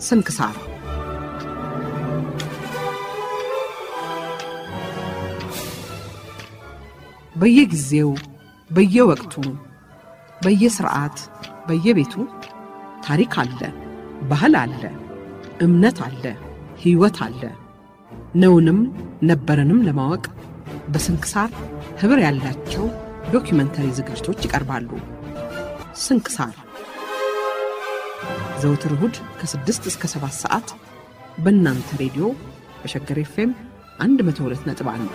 ስንክሳር በየጊዜው በየወቅቱ በየስርዓት በየቤቱ ታሪክ አለ፣ ባህል አለ፣ እምነት አለ፣ ሕይወት አለ። ነውንም ነበረንም ለማወቅ በስንክሳር ኅብር ያላቸው ዶኪመንተሪ ዝግጅቶች ይቀርባሉ። ስንክሳር ዘውትር እሁድ ከ6 እስከ 7 ሰዓት በእናንተ ሬዲዮ በሸገር ኤፍኤም 102.1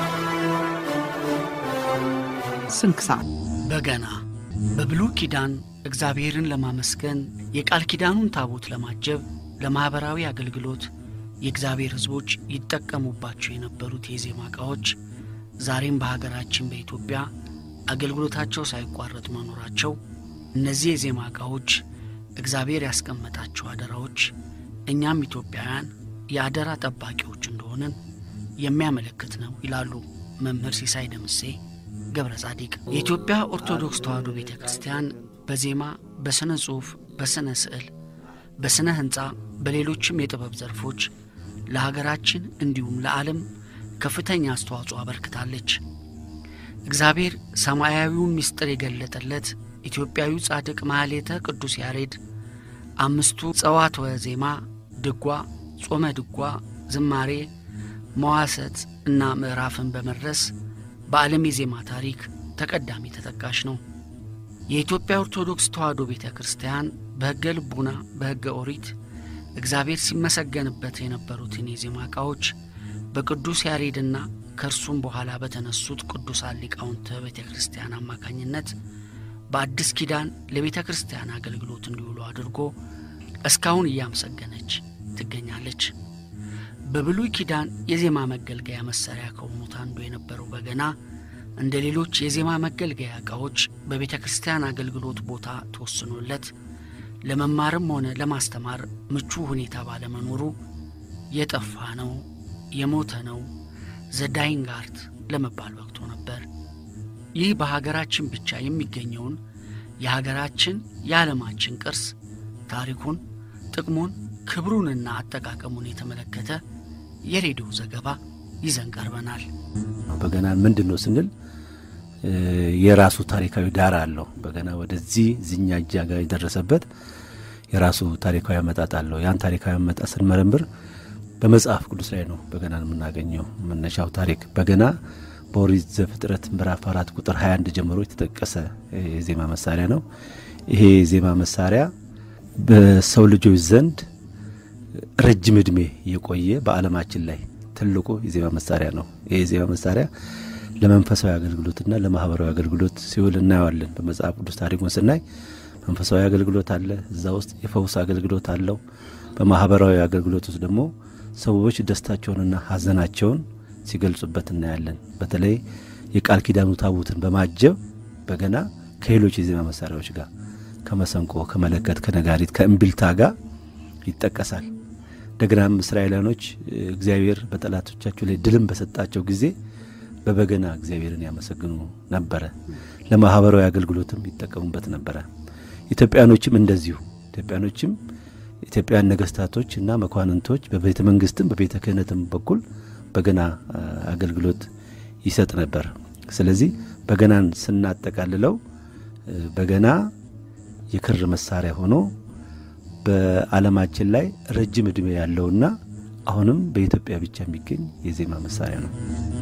ስንክሳር በገና በብሉይ ኪዳን እግዚአብሔርን ለማመስገን የቃል ኪዳኑን ታቦት ለማጀብ ለማኅበራዊ አገልግሎት የእግዚአብሔር ሕዝቦች ይጠቀሙባቸው የነበሩት የዜማ ዕቃዎች ዛሬም በሀገራችን በኢትዮጵያ አገልግሎታቸው ሳይቋረጥ መኖራቸው እነዚህ የዜማ ዕቃዎች እግዚአብሔር ያስቀመጣቸው አደራዎች እኛም ኢትዮጵያውያን የአደራ ጠባቂዎች እንደሆንን የሚያመለክት ነው ይላሉ መምህር ሲሳይ ደምሴ ገብረ ጻዲቅ። የኢትዮጵያ ኦርቶዶክስ ተዋሕዶ ቤተ ክርስቲያን በዜማ፣ በሥነ ጽሑፍ፣ በሥነ ስዕል፣ በሥነ ሕንፃ፣ በሌሎችም የጥበብ ዘርፎች ለሀገራችን እንዲሁም ለዓለም ከፍተኛ አስተዋጽኦ አበርክታለች። እግዚአብሔር ሰማያዊውን ምስጢር የገለጠለት ኢትዮጵያዊ ጻድቅ ማኅሌተ ቅዱስ ያሬድ አምስቱ ጸዋትወ ዜማ፣ ድጓ፣ ጾመ ድጓ፣ ዝማሬ፣ መዋሰት እና ምዕራፍን በመድረስ በዓለም የዜማ ታሪክ ተቀዳሚ ተጠቃሽ ነው። የኢትዮጵያ ኦርቶዶክስ ተዋሕዶ ቤተ ክርስቲያን በሕገ ልቡና በሕገ ኦሪት እግዚአብሔር ሲመሰገንበት የነበሩትን የዜማ ዕቃዎች በቅዱስ ያሬድና ከእርሱም በኋላ በተነሱት ቅዱሳን ሊቃውንተ ቤተ ክርስቲያን አማካኝነት በአዲስ ኪዳን ለቤተ ክርስቲያን አገልግሎት እንዲውሉ አድርጎ እስካሁን እያመሰገነች ትገኛለች። በብሉይ ኪዳን የዜማ መገልገያ መሣሪያ ከሆኑት አንዱ የነበረው በገና እንደ ሌሎች የዜማ መገልገያ ዕቃዎች በቤተ ክርስቲያን አገልግሎት ቦታ ተወስኖለት ለመማርም ሆነ ለማስተማር ምቹ ሁኔታ ባለመኖሩ የጠፋ ነው፣ የሞተ ነው፣ ዘዳይንግ አርት ለመባል በቅቶ ነበር። ይህ በሀገራችን ብቻ የሚገኘውን የሀገራችን የዓለማችን ቅርስ ታሪኩን፣ ጥቅሙን፣ ክብሩንና አጠቃቀሙን የተመለከተ የሬዲዮ ዘገባ ይዘን ቀርበናል። በገና ምንድን ነው ስንል የራሱ ታሪካዊ ዳራ አለው። በገና ወደዚህ ዝኛ እጃ ጋር የደረሰበት የራሱ ታሪካዊ አመጣጥ አለው። ያን ታሪካዊ አመጣጥ ስንመረምር በመጽሐፍ ቅዱስ ላይ ነው በገናን የምናገኘው። መነሻው ታሪክ በገና በኦሪት ዘፍጥረት ምዕራፍ አራት ቁጥር 21 ጀምሮ የተጠቀሰ የዜማ መሳሪያ ነው። ይሄ የዜማ መሳሪያ በሰው ልጆች ዘንድ ረጅም ዕድሜ የቆየ በዓለማችን ላይ ትልቁ የዜማ መሳሪያ ነው። ይህ የዜማ መሳሪያ ለመንፈሳዊ አገልግሎትና ለማህበራዊ አገልግሎት ሲውል እናየዋለን። በመጽሐፍ ቅዱስ ታሪኩን ስናይ መንፈሳዊ አገልግሎት አለ፣ እዛ ውስጥ የፈውስ አገልግሎት አለው። በማህበራዊ አገልግሎት ውስጥ ደግሞ ሰዎች ደስታቸውንና ሐዘናቸውን ሲገልጹበት እናያለን። በተለይ የቃል ኪዳኑ ታቦትን በማጀብ በገና ከሌሎች የዜማ መሳሪያዎች ጋር ከመሰንቆ፣ ከመለከት፣ ከነጋሪት፣ ከእምቢልታ ጋር ይጠቀሳል። እንደገናም እስራኤላኖች እግዚአብሔር በጠላቶቻቸው ላይ ድልም በሰጣቸው ጊዜ በበገና እግዚአብሔርን ያመሰግኑ ነበረ። ለማህበራዊ አገልግሎትም ይጠቀሙበት ነበረ። ኢትዮጵያኖችም እንደዚሁ ኢትዮጵያኖችም ኢትዮጵያውያን ነገስታቶች እና መኳንንቶች በቤተ መንግስትም በቤተ ክህነትም በኩል በገና አገልግሎት ይሰጥ ነበር። ስለዚህ በገናን ስናጠቃልለው በገና የክር መሳሪያ ሆኖ በዓለማችን ላይ ረጅም ዕድሜ ያለውና አሁንም በኢትዮጵያ ብቻ የሚገኝ የዜማ መሳሪያ ነው።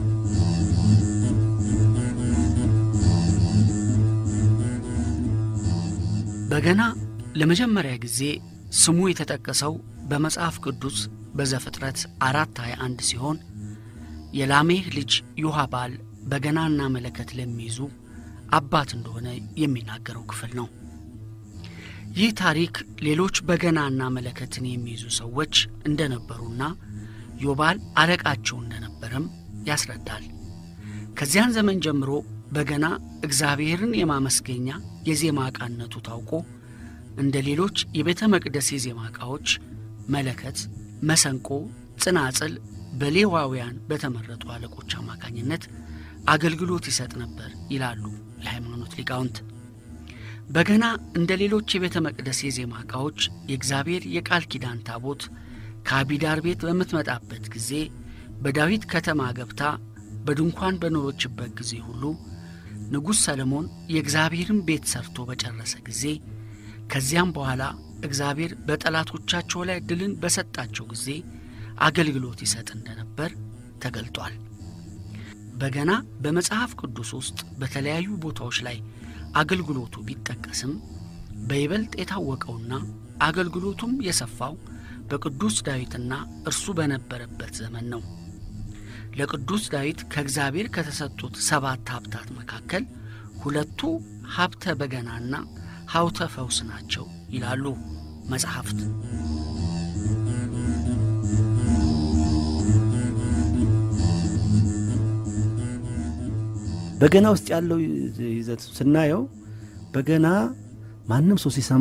በገና ለመጀመሪያ ጊዜ ስሙ የተጠቀሰው በመጽሐፍ ቅዱስ በዘፍጥረት አራት 21 ሲሆን የላሜህ ልጅ ዮሐባል በገናና መለከት ለሚይዙ አባት እንደሆነ የሚናገረው ክፍል ነው። ይህ ታሪክ ሌሎች በገናና መለከትን የሚይዙ ሰዎች እንደነበሩና ዮባል አለቃቸው እንደነበረም ያስረዳል። ከዚያን ዘመን ጀምሮ በገና እግዚአብሔርን የማመስገኛ የዜማ ዕቃነቱ ታውቆ እንደ ሌሎች የቤተ መቅደስ የዜማ ዕቃዎች መለከት፣ መሰንቆ፣ ጽናጽል በሌዋውያን በተመረጡ አለቆች አማካኝነት አገልግሎት ይሰጥ ነበር ይላሉ የሃይማኖት ሊቃውንት። በገና እንደ ሌሎች የቤተ መቅደስ የዜማ ዕቃዎች የእግዚአብሔር የቃል ኪዳን ታቦት ከአቢዳር ቤት በምትመጣበት ጊዜ በዳዊት ከተማ ገብታ በድንኳን በኖሮችበት ጊዜ ሁሉ ንጉሥ ሰለሞን የእግዚአብሔርን ቤት ሰርቶ በጨረሰ ጊዜ ከዚያም በኋላ እግዚአብሔር በጠላቶቻቸው ላይ ድልን በሰጣቸው ጊዜ አገልግሎት ይሰጥ እንደነበር ተገልጧል። በገና በመጽሐፍ ቅዱስ ውስጥ በተለያዩ ቦታዎች ላይ አገልግሎቱ ቢጠቀስም በይበልጥ የታወቀውና አገልግሎቱም የሰፋው በቅዱስ ዳዊትና እርሱ በነበረበት ዘመን ነው። ለቅዱስ ዳዊት ከእግዚአብሔር ከተሰጡት ሰባት ሀብታት መካከል ሁለቱ ሀብተ በገናና ሀብተ ፈውስ ናቸው ይላሉ መጽሐፍት። በገና ውስጥ ያለው ይዘት ስናየው በገና ማንም ሰው ሲሰማ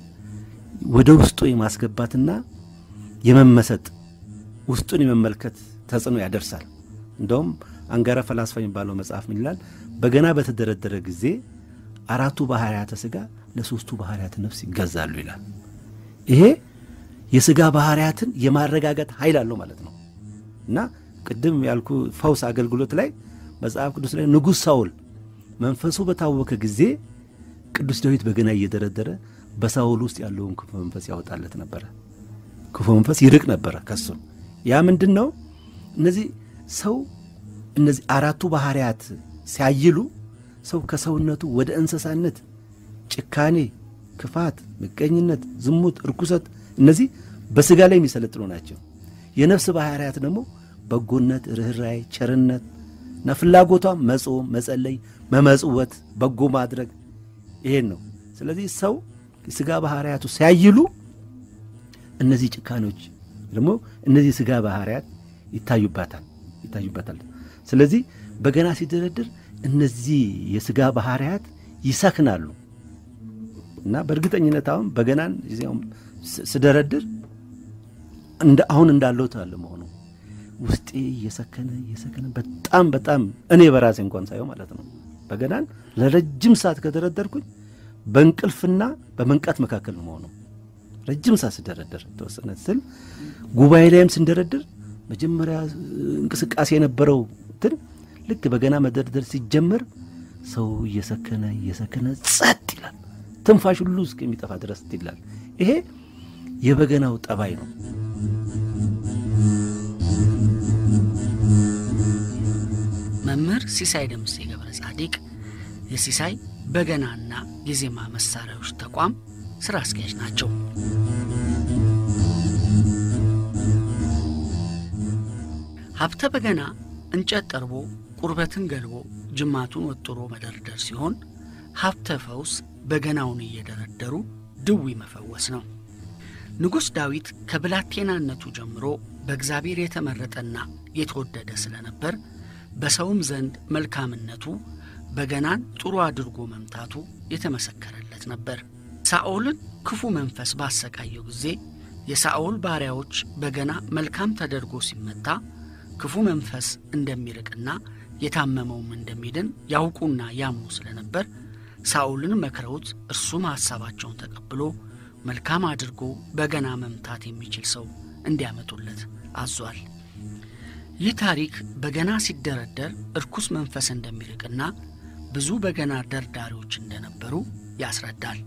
ወደ ውስጡ የማስገባትና የመመሰጥ ውስጡን የመመልከት ተጽዕኖ ያደርሳል። እንደውም አንጋራ ፈላስፋ የሚባለው መጽሐፍ ምን ይላል? በገና በተደረደረ ጊዜ አራቱ ባህርያተ ሥጋ ለሶስቱ ባህርያተ ነፍስ ይገዛሉ ይላል። ይሄ የሥጋ ባህርያትን የማረጋገጥ ኃይል አለው ማለት ነው እና ቅድም ያልኩ ፈውስ አገልግሎት ላይ መጽሐፍ ቅዱስ ላይ ንጉሥ ሳውል መንፈሱ በታወከ ጊዜ ቅዱስ ዳዊት በገና እየደረደረ በሳውል ውስጥ ያለውን ክፉ መንፈስ ያወጣለት ነበረ። ክፉ መንፈስ ይርቅ ነበረ ከሱ። ያ ምንድን ነው? እነዚህ ሰው እነዚህ አራቱ ባህርያት ሲያይሉ ሰው ከሰውነቱ ወደ እንስሳነት፣ ጭካኔ፣ ክፋት፣ ምቀኝነት፣ ዝሙት፣ እርኩሰት እነዚህ በሥጋ ላይ የሚሰለጥኑ ናቸው። የነፍስ ባህርያት ደግሞ በጎነት፣ ርኅራይ፣ ቸርነት እና ፍላጎቷ መጾም፣ መጸለይ፣ መመጽወት፣ በጎ ማድረግ ይሄን ነው። ስለዚህ ሰው የሥጋ ባህርያቱ ሲያይሉ እነዚህ ጭካኔዎች ደግሞ እነዚህ የሥጋ ባህርያት ይታዩባታል ይታዩባታል። ስለዚህ በገና ሲደረድር እነዚህ የሥጋ ባህርያት ይሰክናሉ እና በእርግጠኝነት አሁን በገናን ስደረድር እንደ አሁን እንዳለው ታለ መሆኑ ውስጤ እየሰከነ እየሰከነ በጣም በጣም እኔ በራሴ እንኳን ሳየው ማለት ነው በገናን ለረጅም ሰዓት ከደረደርኩኝ በእንቅልፍና በመንቃት መካከል ነው መሆኑ። ረጅም ሰዓት ስደረደር ተወሰነ ስል ጉባኤ ላይም ስንደረድር መጀመሪያ እንቅስቃሴ የነበረው እንትን ልክ በገና መደርደር ሲጀመር ሰው እየሰከነ እየሰከነ ጸጥ ይላል። ትንፋሽ ሁሉ እስከሚጠፋ ድረስ ይላል። ይሄ የበገናው ጠባይ ነው። መምህር ሲሳይ ደምሴ ገብረ ጻዲቅ የሲሳይ በገናና የዜማ መሳሪያዎች ተቋም ሥራ አስኪያጅ ናቸው። ሀብተ በገና እንጨት ጠርቦ ቁርበትን ገልቦ ጅማቱን ወጥሮ መደርደር ሲሆን ሀብተ ፈውስ በገናውን እየደረደሩ ድዊ መፈወስ ነው። ንጉሥ ዳዊት ከብላቴናነቱ ጀምሮ በእግዚአብሔር የተመረጠና የተወደደ ስለነበር በሰውም ዘንድ መልካምነቱ በገናን ጥሩ አድርጎ መምታቱ የተመሰከረለት ነበር። ሳኦልን ክፉ መንፈስ ባሰቃየው ጊዜ የሳኦል ባሪያዎች በገና መልካም ተደርጎ ሲመታ ክፉ መንፈስ እንደሚርቅና የታመመውም እንደሚድን ያውቁና ያምኑ ስለነበር ሳኦልን መክረውት እርሱም ሐሳባቸውን ተቀብሎ መልካም አድርጎ በገና መምታት የሚችል ሰው እንዲያመጡለት አዟል። ይህ ታሪክ በገና ሲደረደር እርኩስ መንፈስ እንደሚርቅና ብዙ በገና ደርዳሪዎች እንደነበሩ ያስረዳል።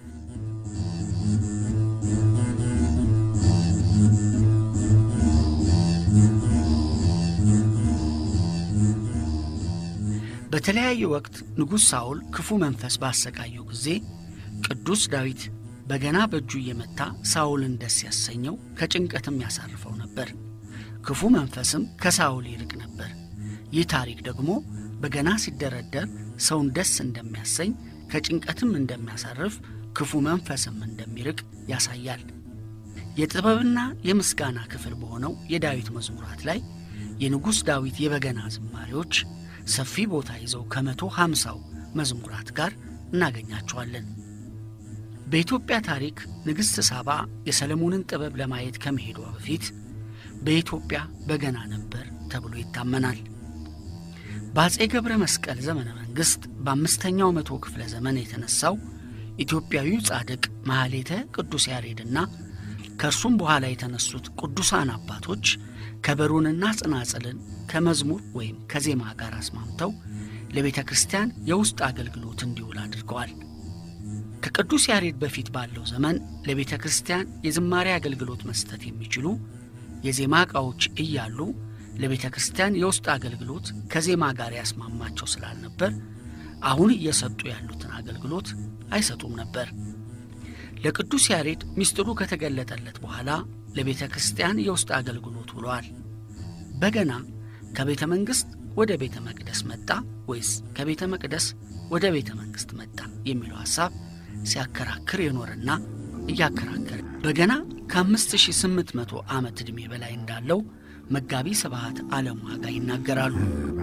በተለያየ ወቅት ንጉሥ ሳኦል ክፉ መንፈስ ባሰቃየው ጊዜ ቅዱስ ዳዊት በገና በእጁ እየመታ ሳኦልን ደስ ያሰኘው ከጭንቀትም ያሳርፈው ነበር። ክፉ መንፈስም ከሳኦል ይርቅ ነበር። ይህ ታሪክ ደግሞ በገና ሲደረደር ሰውን ደስ እንደሚያሰኝ ከጭንቀትም እንደሚያሳርፍ ክፉ መንፈስም እንደሚርቅ ያሳያል። የጥበብና የምስጋና ክፍል በሆነው የዳዊት መዝሙራት ላይ የንጉሥ ዳዊት የበገና ዝማሬዎች ሰፊ ቦታ ይዘው ከመቶ ሃምሳው መዝሙራት ጋር እናገኛቸዋለን። በኢትዮጵያ ታሪክ ንግሥት ሳባ የሰለሞንን ጥበብ ለማየት ከመሄዷ በፊት በኢትዮጵያ በገና ነበር ተብሎ ይታመናል። በአፄ ገብረ መስቀል ዘመነ መንግሥት በአምስተኛው መቶ ክፍለ ዘመን የተነሳው ኢትዮጵያዊው ጻድቅ ማኅሌተ ቅዱስ ያሬድና ከእርሱም በኋላ የተነሱት ቅዱሳን አባቶች ከበሮንና ጽናጽልን ከመዝሙር ወይም ከዜማ ጋር አስማምተው ለቤተ ክርስቲያን የውስጥ አገልግሎት እንዲውል አድርገዋል። ከቅዱስ ያሬድ በፊት ባለው ዘመን ለቤተ ክርስቲያን የዝማሬ አገልግሎት መስጠት የሚችሉ የዜማ ዕቃዎች እያሉ ለቤተ ክርስቲያን የውስጥ አገልግሎት ከዜማ ጋር ያስማማቸው ስላልነበር አሁን እየሰጡ ያሉትን አገልግሎት አይሰጡም ነበር። ለቅዱስ ያሬድ ምስጢሩ ከተገለጠለት በኋላ ለቤተ ክርስቲያን የውስጥ አገልግሎት ውሏል። በገና ከቤተ መንግሥት ወደ ቤተ መቅደስ መጣ ወይስ ከቤተ መቅደስ ወደ ቤተ መንግሥት መጣ የሚለው ሐሳብ ሲያከራክር የኖረና እያከራከረ በገና ከ5800 ዓመት ዕድሜ በላይ እንዳለው መጋቢ ስብሐት ዓለም ዋጋ ይናገራሉ።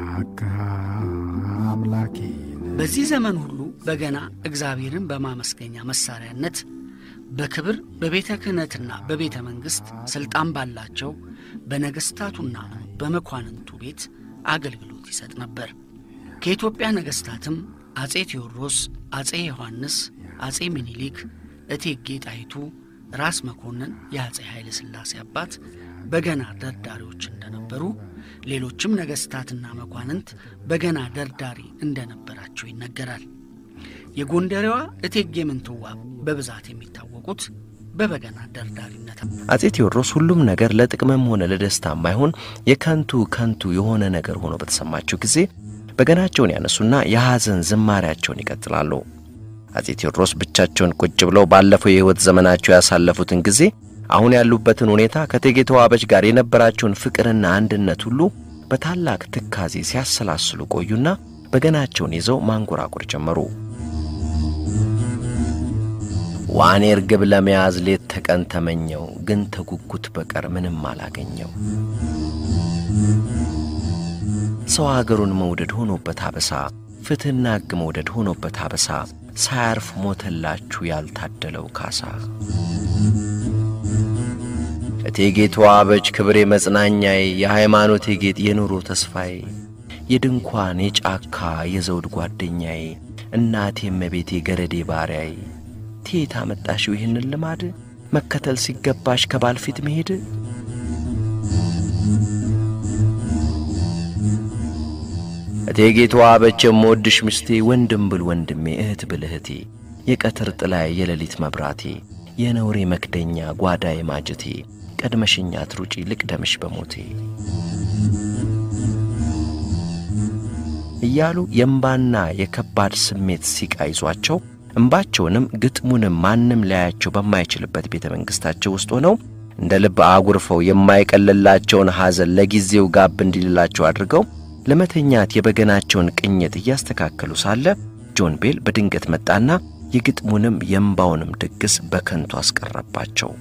በዚህ ዘመን ሁሉ በገና እግዚአብሔርን በማመስገኛ መሣሪያነት በክብር በቤተ ክህነትና በቤተ መንግሥት ሥልጣን ባላቸው በነገሥታቱና በመኳንንቱ ቤት አገልግሎት ይሰጥ ነበር። ከኢትዮጵያ ነገሥታትም አጼ ቴዎድሮስ፣ አጼ ዮሐንስ፣ አጼ ምኒልክ፣ እቴጌ ጣይቱ፣ ራስ መኮንን የአጼ ኃይለ ሥላሴ አባት በገና ደርዳሪዎች እንደነበሩ ሌሎችም ነገሥታትና መኳንንት በገና ደርዳሪ እንደነበራቸው ይነገራል። የጎንደሬዋ እቴጌ ምንትዋብ በብዛት የሚታወቁት በበገና ደርዳሪነት። አጼ ቴዎድሮስ ሁሉም ነገር ለጥቅምም ሆነ ለደስታ የማይሆን የከንቱ ከንቱ የሆነ ነገር ሆኖ በተሰማቸው ጊዜ በገናቸውን ያነሱና የሐዘን ዝማሪያቸውን ይቀጥላሉ። አጼ ቴዎድሮስ ብቻቸውን ቁጭ ብለው ባለፈው የሕይወት ዘመናቸው ያሳለፉትን ጊዜ አሁን ያሉበትን ሁኔታ ከእቴጌ ተዋበች ጋር የነበራቸውን ፍቅርና አንድነት ሁሉ በታላቅ ትካዜ ሲያሰላስሉ ቆዩና በገናቸውን ይዘው ማንጎራጎር ጀመሩ። ዋኔ እርግብ ለመያዝ ሌት ተቀን ተመኘው፣ ግን ተጉጉት በቀር ምንም አላገኘው። ሰው አገሩን መውደድ ሆኖበት አበሳ፣ ፍትሕና ሕግ መውደድ ሆኖበት አበሳ፣ ሳያርፍ ሞተላችሁ ያልታደለው ካሳ። እቴጌ ተዋበች ክብሬ መጽናኛዬ፣ የሃይማኖቴ ጌጥ የኑሮ ተስፋዬ፣ የድንኳን የጫካ የዘውድ ጓደኛዬ፣ እናቴ እመቤቴ ገረዴ ባሪያዬ ቴት አመጣሽው ይህንን ልማድ መከተል ሲገባሽ ከባል ፊት መሄድ? እቴጌ ተዋበች የምወድሽ ምስቴ ወንድም ብል ወንድሜ እህት ብል እህቴ የቀትር ጥላዬ የሌሊት መብራቴ የነውሬ መክደኛ ጓዳዬ ማጀቴ ቀድመሽኛ ትሩጪ ልቅደምሽ በሞቴ እያሉ የእምባና የከባድ ስሜት ሲቃ ይዟቸው እምባቸውንም ግጥሙንም ማንም ሊያያቸው በማይችልበት ቤተ መንግሥታቸው ውስጥ ሆነው እንደ ልብ አጉርፈው የማይቀልላቸውን ሐዘን ለጊዜው ጋብ እንዲልላቸው አድርገው ለመተኛት የበገናቸውን ቅኝት እያስተካከሉ ሳለ ጆን ቤል በድንገት መጣና የግጥሙንም የእምባውንም ድግስ በከንቱ አስቀረባቸው።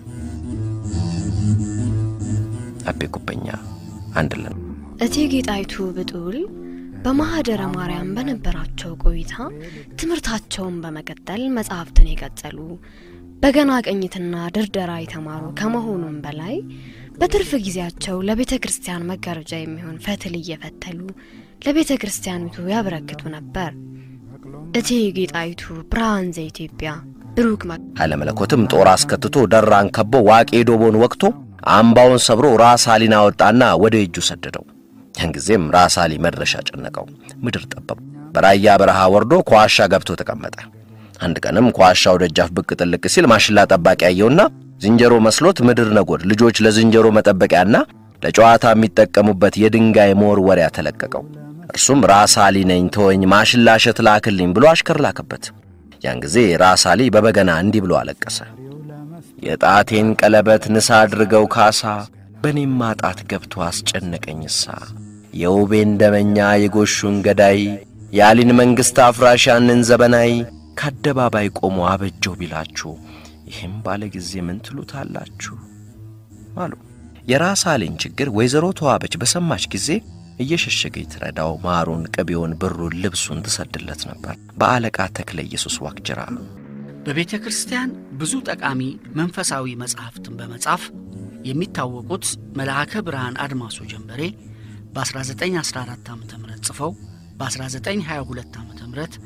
አቤ ጉበኛ አንድለን እቴጌ ጣይቱ ብጡል በማኅደረ ማርያም በነበራቸው ቆይታ ትምህርታቸውን በመቀጠል መጻሕፍትን የቀጠሉ በገና ቅኝትና ድርደራ የተማሩ ከመሆኑም በላይ በትርፍ ጊዜያቸው ለቤተ ክርስቲያን መጋረጃ የሚሆን ፈትል እየፈተሉ ለቤተ ክርስቲያኒቱ ያበረክቱ ነበር። እቴጌ ጣይቱ ብርሃን ዘኢትዮጵያ ብሩክ መ ኃይለ መለኮትም ጦር አስከትቶ ደራን ከቦ ዋቄ ዶቦን ወቅቶ አምባውን ሰብሮ ራስ አሊን አወጣና ወደ እጁ ሰደደው። ያን ጊዜም ራስ አሊ መድረሻ ጨነቀው፣ ምድር ጠበቡ። በራያ በረሃ ወርዶ ከዋሻ ገብቶ ተቀመጠ። አንድ ቀንም ከዋሻው ደጃፍ ብቅ ጥልቅ ሲል ማሽላ ጠባቂ ያየውና ዝንጀሮ መስሎት ምድር ነጎድ ልጆች ለዝንጀሮ መጠበቂያና ለጨዋታ የሚጠቀሙበት የድንጋይ መወርወሪያ ተለቀቀው። እርሱም ራስ አሊ ነኝ ተወኝ፣ ማሽላ እሸት ላክልኝ ብሎ አሽከር ላከበት። ያን ጊዜ ራስ አሊ በበገና እንዲህ ብሎ አለቀሰ። የጣቴን ቀለበት ንሳ አድርገው ካሳ በኔም ማጣት ገብቶ አስጨነቀኝሳ የውቤን ደመኛ የጎሹን ገዳይ የአሊን መንግሥት አፍራሽ ያንን ዘበናይ ከአደባባይ ቆሞ አበጀው ቢላችሁ ይህም ባለ ጊዜ ምን ትሉታላችሁ አሉ። የራስ አሊን ችግር ወይዘሮ ተዋበች በሰማች ጊዜ እየሸሸገች ትረዳው፣ ማሩን፣ ቅቤውን፣ ብሩን፣ ልብሱን ትሰድለት ነበር። በአለቃ ተክለ ኢየሱስ ዋቅጅራ በቤተ ክርስቲያን ብዙ ጠቃሚ መንፈሳዊ መጻሕፍትን በመጻፍ የሚታወቁት መልአከ ብርሃን አድማሱ ጀንበሬ በ1914 ዓ ም ጽፈው በ1922 ዓ ም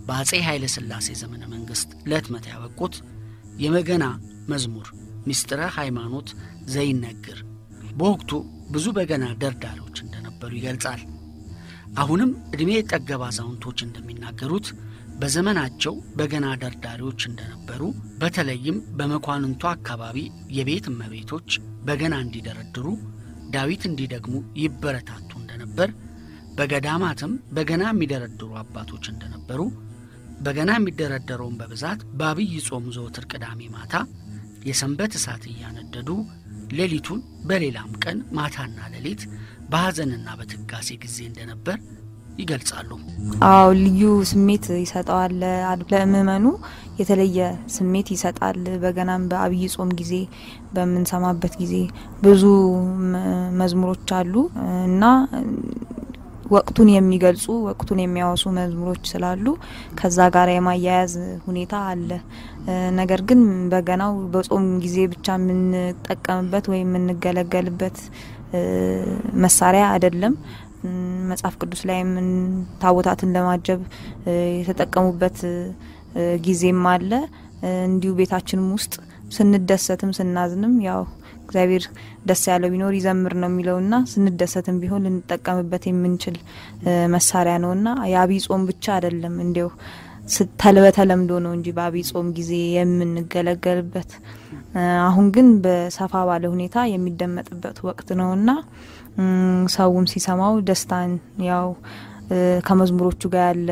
በአጼ ኃይለ ሥላሴ ዘመነ መንግሥት ለህትመት ያበቁት የበገና መዝሙር ምስጢረ ሃይማኖት ዘይነግር በወቅቱ ብዙ በገና ደርዳሪዎች እንደነበሩ ይገልጻል። አሁንም ዕድሜ የጠገብ አዛውንቶች እንደሚናገሩት በዘመናቸው በገና ደርዳሪዎች እንደነበሩ፣ በተለይም በመኳንንቱ አካባቢ የቤት እመቤቶች በገና እንዲደረድሩ፣ ዳዊት እንዲደግሙ ይበረታቱ እንደነበር፣ በገዳማትም በገና የሚደረድሩ አባቶች እንደነበሩ፣ በገና የሚደረደረውን በብዛት በአብይ ጾም ዘወትር ቅዳሜ ማታ የሰንበት እሳት እያነደዱ ሌሊቱን በሌላም ቀን ማታና ሌሊት በሐዘንና በትጋሴ ጊዜ እንደነበር ይገልጻሉ። አዎ ልዩ ስሜት ይሰጠዋል። ለምእመኑ የተለየ ስሜት ይሰጣል። በገናም በአብይ ጾም ጊዜ በምንሰማበት ጊዜ ብዙ መዝሙሮች አሉ እና ወቅቱን የሚገልጹ ወቅቱን የሚያወሱ መዝሙሮች ስላሉ ከዛ ጋር የማያያዝ ሁኔታ አለ። ነገር ግን በገናው በጾም ጊዜ ብቻ የምንጠቀምበት ወይም የምንገለገልበት መሳሪያ አይደለም። መጽሐፍ ቅዱስ ላይ ምን ታቦታትን ለማጀብ የተጠቀሙበት ጊዜም አለ። እንዲሁ ቤታችንም ውስጥ ስንደሰትም ስናዝንም ያው እግዚአብሔር ደስ ያለው ቢኖር ይዘምር ነው የሚለውና ስንደሰትም ቢሆን ልንጠቀምበት የምንችል መሳሪያ ነውና የአብይ ጾም ብቻ አይደለም እንዲው በተለምዶ ነው እንጂ በአብይ ጾም ጊዜ የምንገለገልበት። አሁን ግን በሰፋ ባለ ሁኔታ የሚደመጥበት ወቅት ነውና ሰውም ሲሰማው ደስታን ያው ከመዝሙሮቹ ጋር ያለ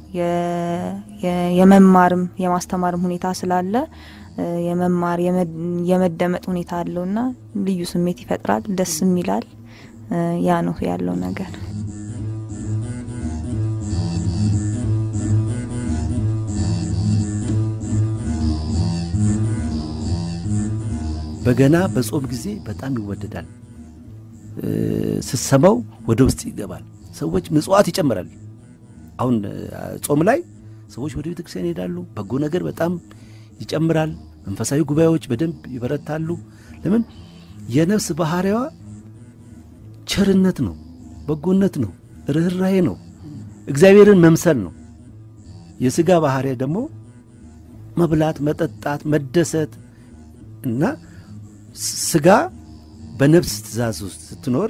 የመማርም የማስተማርም ሁኔታ ስላለ የመማር የመደመጥ ሁኔታ አለውና ልዩ ስሜት ይፈጥራል፣ ደስም ይላል። ያ ነው ያለው ነገር። በገና በጾም ጊዜ በጣም ይወደዳል። ስትሰማው ወደ ውስጥ ይገባል። ሰዎች ምጽዋት ይጨምራል። አሁን ጾም ላይ ሰዎች ወደ ቤተክርስቲያን ይሄዳሉ። በጎ ነገር በጣም ይጨምራል። መንፈሳዊ ጉባኤዎች በደንብ ይበረታሉ። ለምን? የነፍስ ባህሪዋ ቸርነት ነው፣ በጎነት ነው፣ ርኅራሄ ነው፣ እግዚአብሔርን መምሰል ነው። የሥጋ ባህሪ ደግሞ መብላት፣ መጠጣት፣ መደሰት እና ሥጋ በነፍስ ትእዛዝ ውስጥ ስትኖር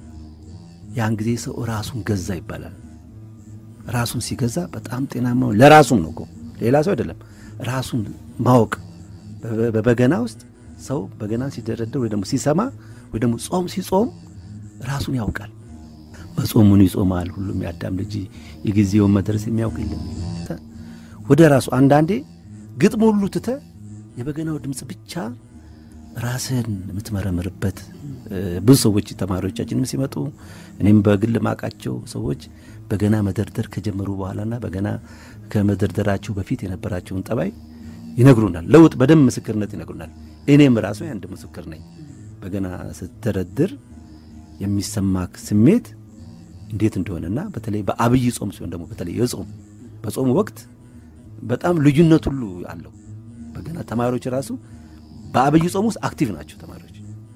ያን ጊዜ ሰው ራሱን ገዛ ይባላል። ራሱን ሲገዛ በጣም ጤናማ ለራሱም ነው እኮ ሌላ ሰው አይደለም። ራሱን ማወቅ በበገና ውስጥ ሰው በገና ሲደረደር ወይ ደግሞ ሲሰማ ወይ ደግሞ ጾም ሲጾም ራሱን ያውቃል። መጾሙን ይጾማል። ሁሉም የአዳም ልጅ የጊዜውን መድረስ የሚያውቅ የለም። ወደ ራሱ አንዳንዴ ግጥም ሁሉ ትተ የበገናው ድምፅ ብቻ ራስህን የምትመረምርበት ብዙ ሰዎች ተማሪዎቻችንም ሲመጡ እኔም በግል ማቃቸው ሰዎች በገና መደርደር ከጀመሩ በኋላና በገና ከመደርደራቸው በፊት የነበራቸውን ጠባይ ይነግሩናል። ለውጥ በደንብ ምስክርነት ይነግሩናል። እኔም ራሱ አንድ ምስክር ነኝ። በገና ስትደረድር የሚሰማክ ስሜት እንዴት እንደሆነና በተለይ በአብይ ጾም ሲሆን ደግሞ በተለይ የጾም በጾም ወቅት በጣም ልዩነት ሁሉ አለው። በገና ተማሪዎች ራሱ በአብይ ጾም ውስጥ አክቲቭ ናቸው ተማሪዎች።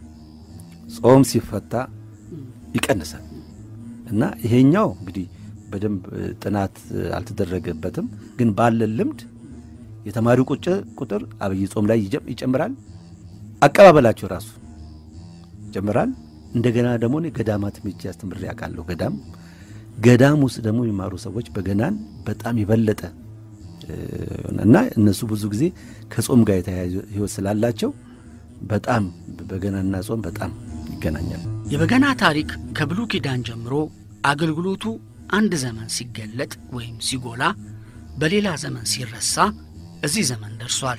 ጾም ሲፈታ ይቀንሳል እና ይሄኛው እንግዲህ በደንብ ጥናት አልተደረገበትም፣ ግን ባለን ልምድ የተማሪው ቁጥር አብይ ጾም ላይ ይጨምራል። አቀባበላቸው ራሱ ይጨምራል። እንደገና ደግሞ እኔ ገዳማት ሄጄ አስተምሬ አውቃለሁ። ገዳም ገዳም ውስጥ ደግሞ የሚማሩ ሰዎች በገናን በጣም የበለጠ እና እነሱ ብዙ ጊዜ ከጾም ጋር የተያያዘ ሕይወት ስላላቸው በጣም በገናና ጾም በጣም ይገናኛል። የበገና ታሪክ ከብሉይ ኪዳን ጀምሮ አገልግሎቱ አንድ ዘመን ሲገለጥ ወይም ሲጎላ በሌላ ዘመን ሲረሳ እዚህ ዘመን ደርሷል።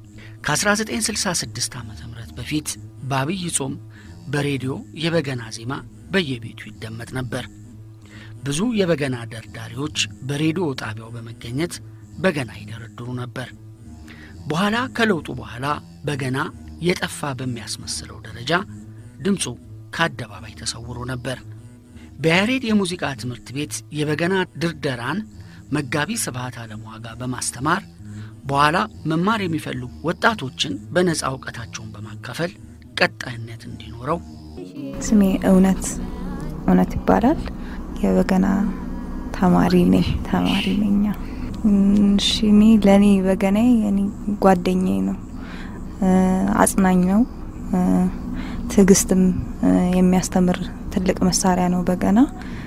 ከ1966 ዓ ም በፊት በአብይ ጾም በሬዲዮ የበገና ዜማ በየቤቱ ይደመጥ ነበር። ብዙ የበገና ደርዳሪዎች በሬዲዮ ጣቢያው በመገኘት በገና ይደረድሩ ነበር። በኋላ ከለውጡ በኋላ በገና የጠፋ በሚያስመስለው ደረጃ ድምፁ ከአደባባይ ተሰውሮ ነበር። በያሬድ የሙዚቃ ትምህርት ቤት የበገና ድርደራን መጋቢ ስብሐት አለምዋጋ በማስተማር በኋላ መማር የሚፈልጉ ወጣቶችን በነፃ እውቀታቸውን በማካፈል ቀጣይነት እንዲኖረው ስሜ እውነት እውነት ይባላል። የበገና ተማሪ ነኝ ተማሪ ነኝ። እሺ እኔ ለእኔ በገናዬ እኔ ጓደኛዬ ነው፣ አጽናኝ ነው፣ ትዕግስትም የሚያስተምር ትልቅ መሳሪያ ነው በገና።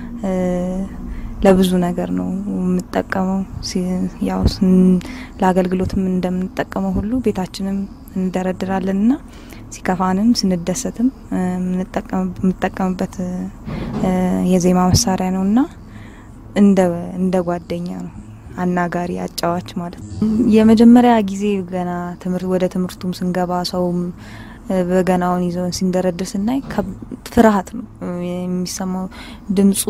ለብዙ ነገር ነው የምጠቀመው። ያው ለአገልግሎትም እንደምንጠቀመው ሁሉ ቤታችንም እንደረድራለን ና ሲከፋንም ስንደሰትም የምንጠቀምበት የዜማ መሳሪያ ነው እና እንደ ጓደኛ ነው አናጋሪ አጫዋች ማለት ነው። የመጀመሪያ ጊዜ ገና ወደ ትምህርቱም ስንገባ ሰውም በገናውን ይዘውን ሲንደረድር ስናይ ፍርሃት ነው የሚሰማው። ድምጹ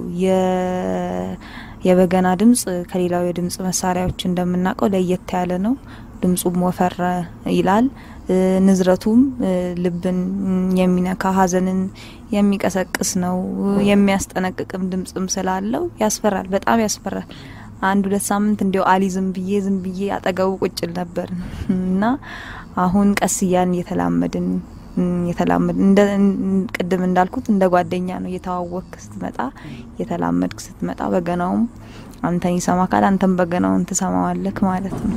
የበገና ድምጽ ከሌላው የድምጽ መሳሪያዎች እንደምናውቀው ለየት ያለ ነው። ድምጹም ወፈር ይላል። ንዝረቱም ልብን የሚነካ ሐዘንን የሚቀሰቅስ ነው። የሚያስጠነቅቅም ድምጽም ስላለው ያስፈራል፣ በጣም ያስፈራል። አንድ ሁለት ሳምንት እንዲያው አሊ ዝም ብዬ ዝም ብዬ አጠገቡ ቁጭል ነበር እና አሁን ቀስ እያን እየተላመድን የተላመድን እንደ ቅድም እንዳልኩት እንደ ጓደኛ ነው እየተዋወቅክ ስትመጣ እየተላመድክ ስትመጣ በገናውም አንተን ይሰማካል፣ አንተም በገናውን ትሰማዋለክ ማለት ነው።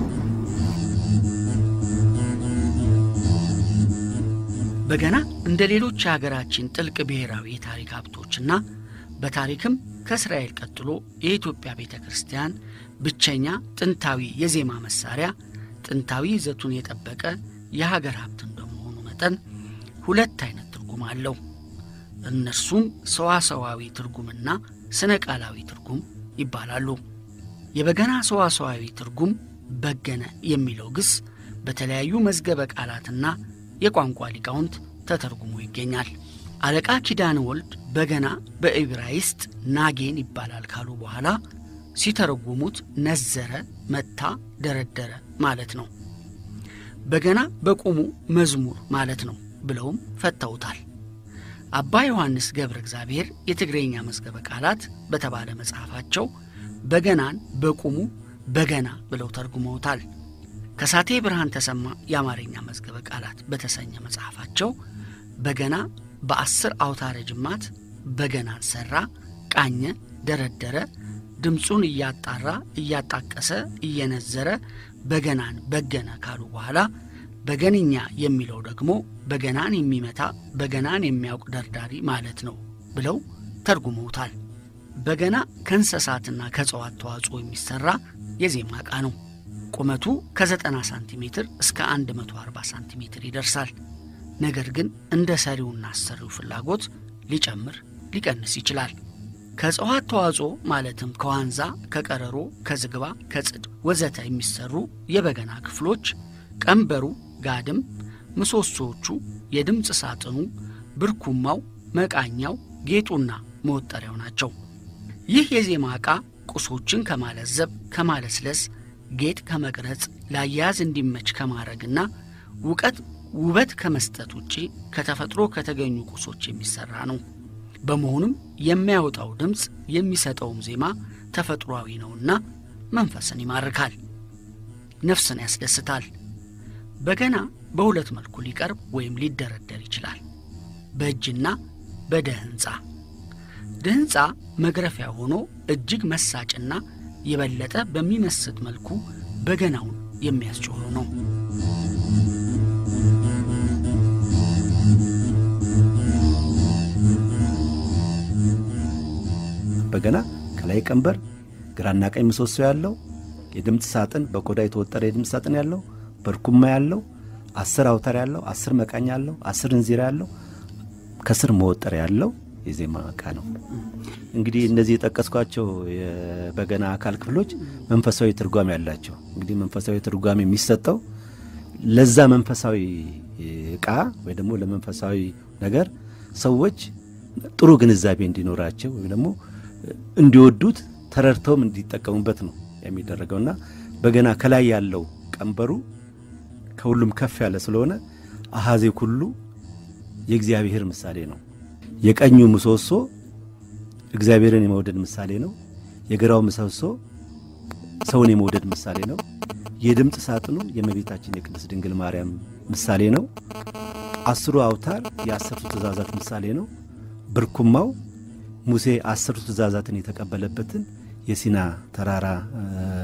በገና እንደ ሌሎች የሀገራችን ጥልቅ ብሔራዊ የታሪክ ሀብቶችና በታሪክም ከእስራኤል ቀጥሎ የኢትዮጵያ ቤተ ክርስቲያን ብቸኛ ጥንታዊ የዜማ መሳሪያ ጥንታዊ ይዘቱን የጠበቀ የሀገር ሀብት እንደመሆኑ መጠን ሁለት አይነት ትርጉም አለው። እነርሱም ሰዋሰዋዊ ትርጉምና ስነ ቃላዊ ትርጉም ይባላሉ። የበገና ሰዋሰዋዊ ትርጉም በገነ የሚለው ግስ በተለያዩ መዝገበ ቃላትና የቋንቋ ሊቃውንት ተተርጉሞ ይገኛል። አለቃ ኪዳነ ወልድ በገና በዕብራይስጥ ናጌን ይባላል ካሉ በኋላ ሲተረጉሙት ነዘረ፣ መታ፣ ደረደረ ማለት ነው። በገና በቁሙ መዝሙር ማለት ነው ብለውም ፈተውታል። አባ ዮሐንስ ገብረ እግዚአብሔር የትግረኛ መዝገበ ቃላት በተባለ መጽሐፋቸው በገናን በቁሙ በገና ብለው ተርጉመውታል። ከሳቴ ብርሃን ተሰማ የአማርኛ መዝገበ ቃላት በተሰኘ መጽሐፋቸው በገና በአስር አውታረ ጅማት በገናን ሠራ፣ ቃኘ፣ ደረደረ፣ ድምፁን እያጣራ እያጣቀሰ እየነዘረ በገናን በገነ ካሉ በኋላ በገንኛ የሚለው ደግሞ በገናን የሚመታ በገናን የሚያውቅ ደርዳሪ ማለት ነው ብለው ተርጉመውታል። በገና ከእንስሳትና ከእጽዋት ተዋጽኦ የሚሠራ የዜማ ዕቃ ነው። ቁመቱ ከ90 ሳንቲሜትር እስከ 140 ሳንቲሜትር ይደርሳል። ነገር ግን እንደ ሰሪውና አሰሪው ፍላጎት ሊጨምር ሊቀንስ ይችላል። ከእጽዋት ተዋጽኦ ማለትም ከዋንዛ፣ ከቀረሮ፣ ከዝግባ፣ ከጽድ ወዘተ የሚሰሩ የበገና ክፍሎች ቀንበሩ፣ ጋድም፣ ምሰሶዎቹ፣ የድምፅ ሳጥኑ፣ ብርኩማው፣ መቃኛው፣ ጌጡና መወጠሪያው ናቸው። ይህ የዜማ ዕቃ ቁሶችን ከማለዘብ ከማለስለስ ጌጥ ከመቅረጽ ለአያያዝ እንዲመች ከማድረግና ውቀት ውበት ከመስጠት ውጪ ከተፈጥሮ ከተገኙ ቁሶች የሚሰራ ነው። በመሆኑም የሚያወጣው ድምፅ የሚሰጠውም ዜማ ተፈጥሯዊ ነውና መንፈስን ይማርካል፣ ነፍስን ያስደስታል። በገና በሁለት መልኩ ሊቀርብ ወይም ሊደረደር ይችላል፣ በእጅና በደህንፃ። ድህንፃ መግረፊያ ሆኖ እጅግ መሳጭና የበለጠ በሚመስጥ መልኩ በገናውን የሚያስጮኸው ነው። በገና ከላይ ቀንበር፣ ግራና ቀኝ ምሰሶ ያለው የድምፅ ሳጥን በቆዳ የተወጠረ የድምፅ ሳጥን ያለው በርኩማ ያለው አስር አውታር ያለው አስር መቃኛ ያለው አስር እንዚራ ያለው ከስር መወጠር ያለው የዜማ ዕቃ ነው። እንግዲህ እነዚህ የጠቀስኳቸው የበገና አካል ክፍሎች መንፈሳዊ ትርጓሜ ያላቸው እንግዲህ መንፈሳዊ ትርጓሜ የሚሰጠው ለዛ መንፈሳዊ ዕቃ ወይ ደግሞ ለመንፈሳዊ ነገር ሰዎች ጥሩ ግንዛቤ እንዲኖራቸው ወይም ደግሞ እንዲወዱት ተረድተውም እንዲጠቀሙበት ነው የሚደረገውና በገና ከላይ ያለው ቀንበሩ ከሁሉም ከፍ ያለ ስለሆነ አሃዜ ኩሉ የእግዚአብሔር ምሳሌ ነው። የቀኙ ምሰሶ እግዚአብሔርን የመውደድ ምሳሌ ነው። የግራው ምሰሶ ሰውን የመውደድ ምሳሌ ነው። የድምፅ ሳጥኑ የእመቤታችን የቅድስት ድንግል ማርያም ምሳሌ ነው። አስሩ አውታር የአስርቱ ትእዛዛት ምሳሌ ነው። ብርኩማው ሙሴ አስርቱ ትእዛዛትን የተቀበለበትን የሲና ተራራ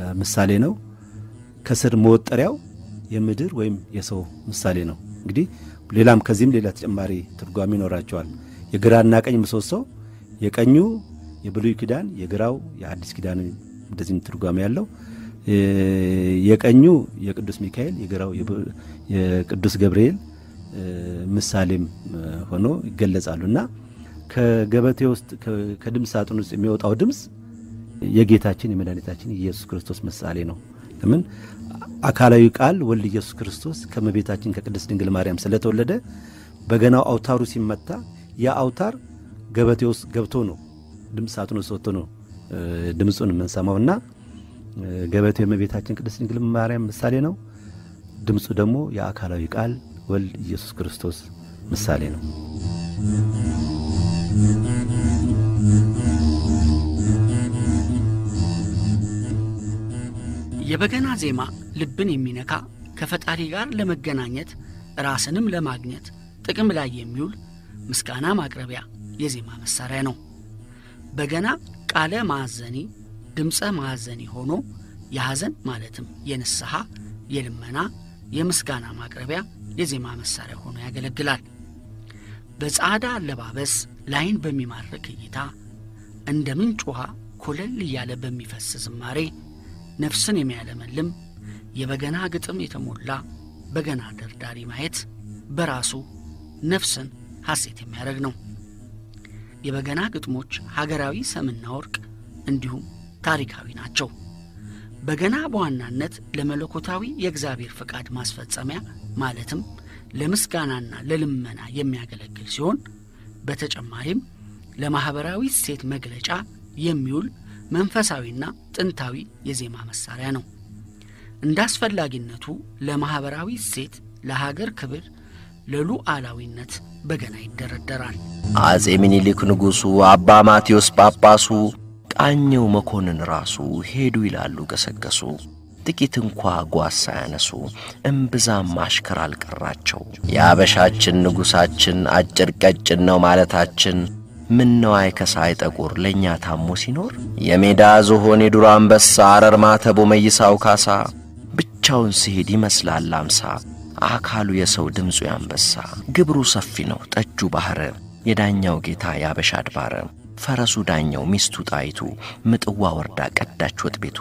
ምሳሌ ነው። ከስር መወጠሪያው የምድር ወይም የሰው ምሳሌ ነው። እንግዲህ ሌላም ከዚህም ሌላ ተጨማሪ ትርጓሜ ይኖራቸዋል። የግራና ቀኝ ምሰሶ የቀኙ የብሉይ ኪዳን የግራው የአዲስ ኪዳን እንደዚህም ትርጓሜ ያለው የቀኙ የቅዱስ ሚካኤል የግራው የቅዱስ ገብርኤል ምሳሌም ሆኖ ይገለጻሉ እና ከገበቴ ውስጥ ከድምፅ ሳጥን ውስጥ የሚወጣው ድምፅ የጌታችን የመድኃኒታችን የኢየሱስ ክርስቶስ ምሳሌ ነው። ለምን አካላዊ ቃል ወልድ ኢየሱስ ክርስቶስ ከመቤታችን ከቅድስት ድንግል ማርያም ስለተወለደ በገናው አውታሩ ሲመታ ያ አውታር ገበቴ ውስጥ ገብቶ ነው ድምፅ ሳጥን ውስጥ ወጥቶ ነው ድምፁን የምንሰማውና ገበቴው የእመቤታችን ቅድስት ድንግል ማርያም ምሳሌ ነው። ድምፁ ደግሞ የአካላዊ ቃል ወልድ ኢየሱስ ክርስቶስ ምሳሌ ነው። የበገና ዜማ ልብን የሚነካ ከፈጣሪ ጋር ለመገናኘት ራስንም ለማግኘት ጥቅም ላይ የሚውል ምስጋና ማቅረቢያ የዜማ መሳሪያ ነው። በገና ቃለ ማዕዘኒ ድምፀ ማዕዘኒ ሆኖ የሐዘን ማለትም የንስሐ፣ የልመና፣ የምስጋና ማቅረቢያ የዜማ መሳሪያ ሆኖ ያገለግላል። በጻዕዳ አለባበስ ላይን በሚማርክ እይታ እንደ ምንጭ ውሃ ኮለል እያለ በሚፈስ ዝማሬ ነፍስን የሚያለመልም የበገና ግጥም የተሞላ በገና ደርዳሪ ማየት በራሱ ነፍስን ሐሴት የሚያደርግ ነው። የበገና ግጥሞች ሀገራዊ ሰምና ወርቅ እንዲሁም ታሪካዊ ናቸው። በገና በዋናነት ለመለኮታዊ የእግዚአብሔር ፈቃድ ማስፈጸሚያ ማለትም ለምስጋናና ለልመና የሚያገለግል ሲሆን በተጨማሪም ለማኅበራዊ እሴት መግለጫ የሚውል መንፈሳዊና ጥንታዊ የዜማ መሳሪያ ነው። እንደ አስፈላጊነቱ ለማኅበራዊ እሴት፣ ለሀገር ክብር፣ ለሉዓላዊነት በገና ይደረደራል። አጼ ሚኒሊክ ንጉሡ፣ አባ ማቴዎስ ጳጳሱ፣ ቃኘው መኮንን ራሱ ሄዱ ይላሉ ገሰገሱ። ጥቂት እንኳ ጓዝ ሳያነሱ እምብዛም አሽከር አልቀራቸው። የአበሻችን ንጉሣችን አጭር ቀጭን ነው ማለታችን ምን ነው አይከሳ አይጠቁር ለእኛ ታሞ ሲኖር የሜዳ ዝሆን የዱር አንበሳ አረር ማተቦ መይሳው ካሳ ብቻውን ሲሄድ ይመስላል አምሳ አካሉ የሰው ድምፁ ያንበሳ ግብሩ ሰፊ ነው ጠጁ ባሕረ የዳኛው ጌታ ያበሻ አድባረ ፈረሱ ዳኛው ሚስቱ ጣይቱ ምጥዋ ወርዳ ቀዳች ወጥ ቤቱ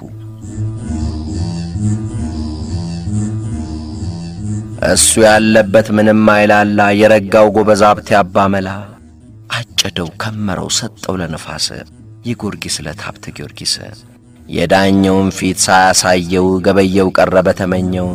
እሱ ያለበት ምንም አይላላ የረጋው ጎበዝ ሀብቴ አባመላ አጨደው ከመረው ሰጠው ለነፋስ የጊዮርጊስ ዕለት ሀብተ ጊዮርጊስ የዳኘውን ፊት ሳያሳየው ገበየው ቀረ በተመኘው